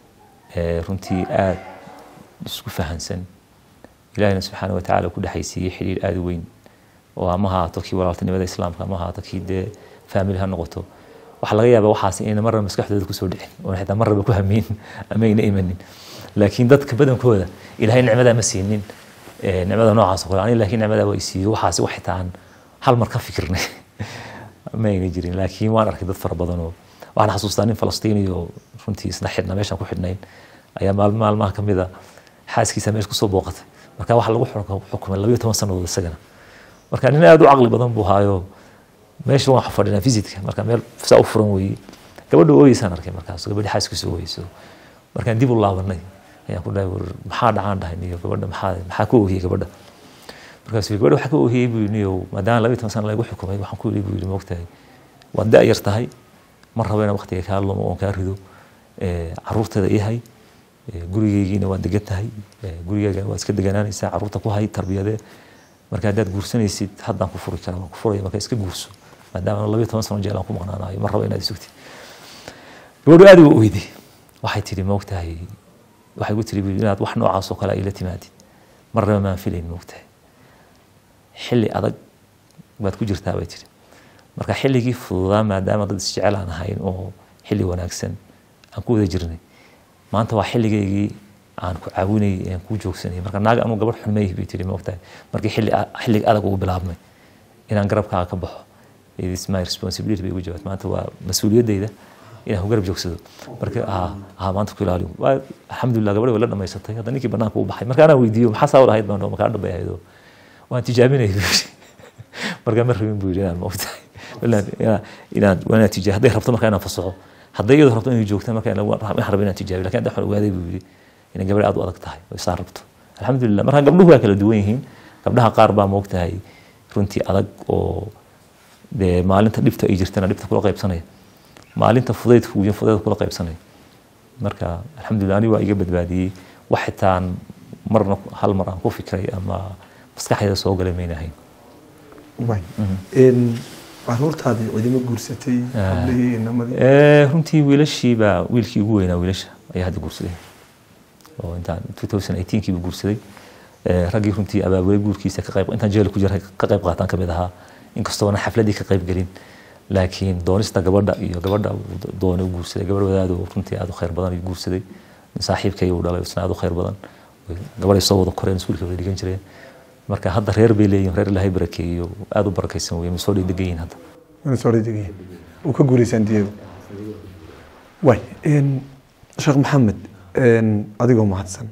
eh, runtii aad isku fahansan ilaahina subxaana wa tacaala ku dhexaysiiyey xidhiir aada u weyn oo ama ha ahaato kii walaaltinimada islaamka ama ha ahaato kii dee faamili ha noqoto waxaa laga yaabaa waxaas inayna marnaba maskaxdooda kusoo dhicin oona xitaa marnaba ku hamiin ama ayna imanin laakiin dadka badankooda ilaahay nicmadaa ma siinin Eh, nicmada noocaas oo kale aniga laakiin nicmadaa waa isiiyo waxaas wax xitaa aan hal mar ka fikirnay ma ayna jirin laakiin waan arkay dad fara badan oo waxaan xasuustaa nin falastiini oo runtii isna xidhna meeshaan ku xidhnayn ayaa maalmo maalmaha ka mid a xaaskiisa meesha kusoo booqatay marka waxaa lagu xuk- xukumay labayo toban sannadood isagana marka nin aada u caqli badan buu haayo meesha waan fadhinaa visitka marka meel saa u furan weeye gabadha ooyeysaan arkay markaas gabadhi xaaskiisa ooyeyso markaan dib u laabanay ayaan ku dhahay war maxaa dhacaan dhahay niyo gabadha maxaa maxaa ku oohiyey gabadha markaasuu yidhi, gabadha waxaa ka oohiyey buu yidhi niyo maadaama labaiyo toban sana lagu xukumay waxaan ku yidhi buu yidhi moogtahay waad da' yar tahay ma rabo inaan waqtiga kaa lumo oon kaa rido Eh, carruurteeda ii hay Eh, gurigeygiina waad degan tahay Eh, gurigeyga waad iska deganaanaysaa carruurta ku hay tarbiyadee marka haddaad guursanaysid haddaan ku furi karaa waan ku furaya marka iska guurso maadaama labayo toban sano jeel aan ku maqnaanayo ma rabo inaad sugtid gabadhu aad u oyday waxay tidhi moogtahay waxay ku tiri inaad wax noocaas oo kale ila timaadid marnaba maan filayn moogtahay xilli adag baad ku jirtaa bay tiri marka xilligii fududaa maadaama dad isjecel aan ahayn oo xilli wanaagsan aan ku wada jirnay maanta waa xilligaygii aan ku caawinayay aan ku joogsanayay marka naaga anuu gabadh xun mayhi bay tiri moogtahay markii xilli xilliga adag ugu bilaabmay inaan garabkaaga ka baxo it is my responsibility bay ugu jawaabtay maanta waa mas-uuliyaddayda inaan ku garab joogsado marka ha maanta ku ilaaliyo waa alxamdulilah gabadhi way la dhamaysatay hadda ninkii banaanka u baxay marka anaa weydiiyo maxaa saa wada ahayd baan markaa dhambay ahayd waan tijaabinayay buu yidhi markaa ma rabin buu yidhi inaan moogtahay inaan inaan tijaa hadday rabto markaa inaan fasaxo hadday iyadoo rabto inay joogta markaa waxaan rabay inaan tijaabiyo lakin hadda waxaan ogaaday buu yidhi inay gabadhi aad u adag tahay oo isaa rabto alxamdulilah marka gabdhuhu waa kala duwan yihiin gabdhaha qaar baa moogtahay runtii adag oo dee maalinta dhibta ay jirtana dhibta kula qaybsanaya maalinta fudaydka uyan fudaydka kula qaybsanaya marka alxamdulilah aniga waa iga badbaadiyey wax xitaan marna hal mar aan ku fikray ama maskaxdayda soo galay mayna ahayn caruurtaadii cidimo guursatay hablihii inamadii runtii wiilashiibaa wiilkii ugu weynaa wiilasha ayaa hadda guursaday oo intaan 2018 buu guursaday raggii runtii abaabulay guurkiisa ka qayb intaan jeel ku jiray ka qayb qaataan kamid ahaa inkastoona xafladii ka qayb gelin laakiin doonista gabadha iyo gabadha doonay u guursaday gabadh wadaad oo runtii aad u khayr badan ayuu guursaday saaxiibkay uu dhalay isna aad u khayr badan gabadhay soo wada koreen iskuulka wada dhigan jireen marka hadda reer bay leeyihin reer ilaahay barakeeyo aad u barakaysan weye masoo dhay degan yihin hadda minnesota degan uu ka guuleysaan diego way sheekh maxamed adigoo mahadsan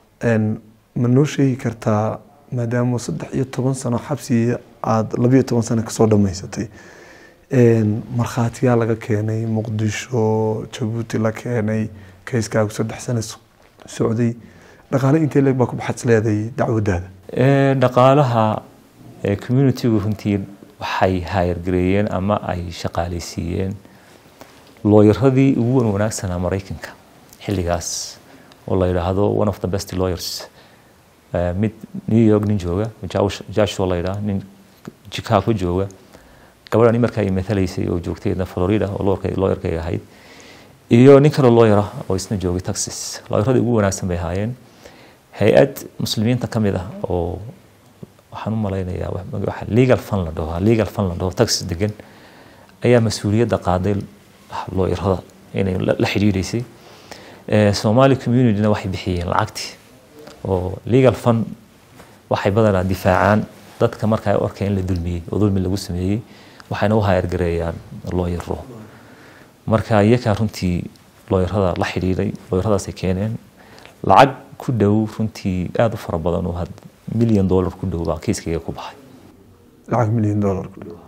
ma noo sheegi kartaa maadaama saddex iyo toban sano xabsi aada labiyo toban sano kasoo dhamaysatay markhaatiyaa laga keenay muqdisho jabuuti la keenay kayskaagu saddex sano socday dhaqaale intee leeg baa ku baxads leeday dacwadaada dhaqaalaha communitygu runtii waxay haayargareeyeen ama ay shaqaaleysiiyeen looyaradii ugu wan wanaagsanaa maraykanka xilligaas oo la yidhaahdo one of the best lawyers mid new york nin jooga joshua la yidhaha nin chicago jooga gabadhan markaa ay matalaysay oo joogtayna florida oo lawyerkay ahayd iyo nin kale lawyer ah oo isna joogay texas lawyeradii ugu wanaagsan bay ahaayeen hay-ad muslimiinta ka mid ah oo waxaan u malaynayaa waxa legal fund la dhaho legal fund la dhaho texas degan ayaa mas-uuliyadda qaaday looyarada inay la xidhiidhaysay somali communityna waxay bixiyeen lacagtii oo legal fund waxay badanaa difaacaan dadka marka ay u arkeen in la dulmiyey oo dulmi lagu sameeyey waxayna u hayargareeyaan looyaro marka iyakaa runtii looyarada la xidhiidhay looyaradaasay keeneen lacag ku dhow runtii aada u fara badan oo milyan dollar ku dhow baa kiiskayga ku baxay lacag milyan dollar ku dhow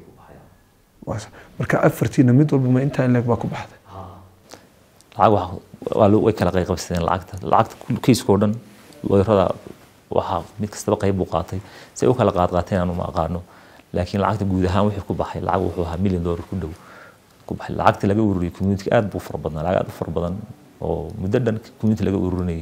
marka afartiina mid walba ma intaa in leeg baa ku baxday lacag way kala qayqabsadeen lacagta lacagta kiiskoo dhan looyarada waxaa mid kastaba qayb buu qaatay si ay u kala qaad qaateen aanu ma aqaano laakiin lacagta guud ahaan wixii ku baxay lacag wuxuu ahaa milyan dollar ku dhow ku baxay lacagta laga ururiyay community aad buu fara badnaa lacag aad u fara badan oo muddo dhan community laga ururinayay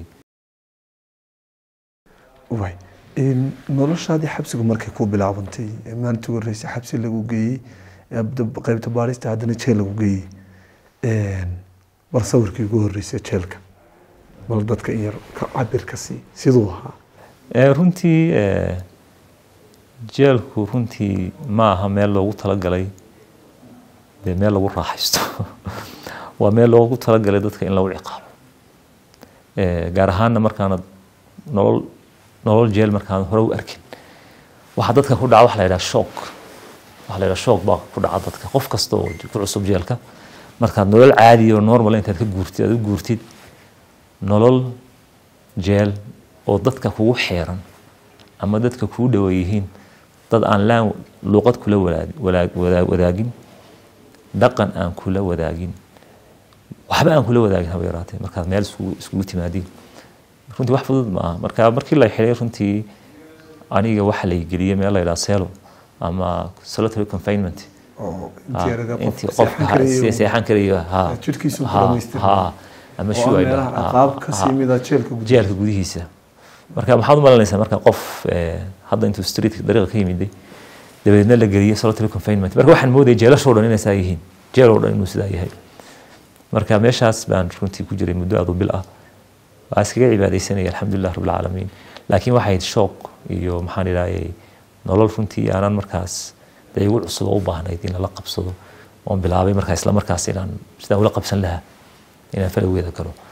way noloshaadii xabsigu markay ku bilaabantay maalintii ugu horreysay xabsi lagu geeyey qaybta baarista haddana jeel lagu geeyey bal sawirkii ugu horreysay jeelka bal dadka in yar ka cabir ka sii siduu ahaa runtii jeelku runtii ma aha meel loogu talagalay dee meel lagu raaxaysto waa meel loogu talagalay dadka in lagu ciqaabo gaar ahaanna markaanad nolol nolol jeel markaan hore u arkin waxaa dadka ku dhaca waxa la yidhaha shock waxa la yidhaha shock baa ku dhaca dadka qof kasta oo ku cusub jeelka markaad nolol caadi oo normal intaad ka guurtid aad u guurtid nolol jeel oo dadka kugu xeeran ama dadka kugu dhowa yihiin dad aan laan luuqad kula wadaagin dhaqan aan kula wadaagin waxba aan kula wadaagin haba yaraatee markaad meel iskugu timaadiin runtii wax fudud ma aha marka markii la xidhay runtii aniga waxa lay geliyey meel la yidhaha selo ama solitary confinement intii qofka seexan karayo ama jeelka gudihiisa marka maxaad u malanaysaa marka qof hadda intuu streetka dariiqa ka yimiday dabadeedna la geliyey solitary confinement marka waxaan moodayay jeelashoo dhan inay saa yihiin jeel oo dhan inuu sidaa yahay marka meeshaas baan runtii ku jiray muddo aad u bil ah waa iskaga cibaadaysanaya alxamdulilah rabbilcaalamiin laakiin waxay shoog iyo maxaan idhaahayay nolol runtii aanan markaas dee igu cusub oo u baahnayd in lala qabsado oon bilaabay markaa isla markaas inaan sidaa ula qabsan lahaa inaan falowgeeda galo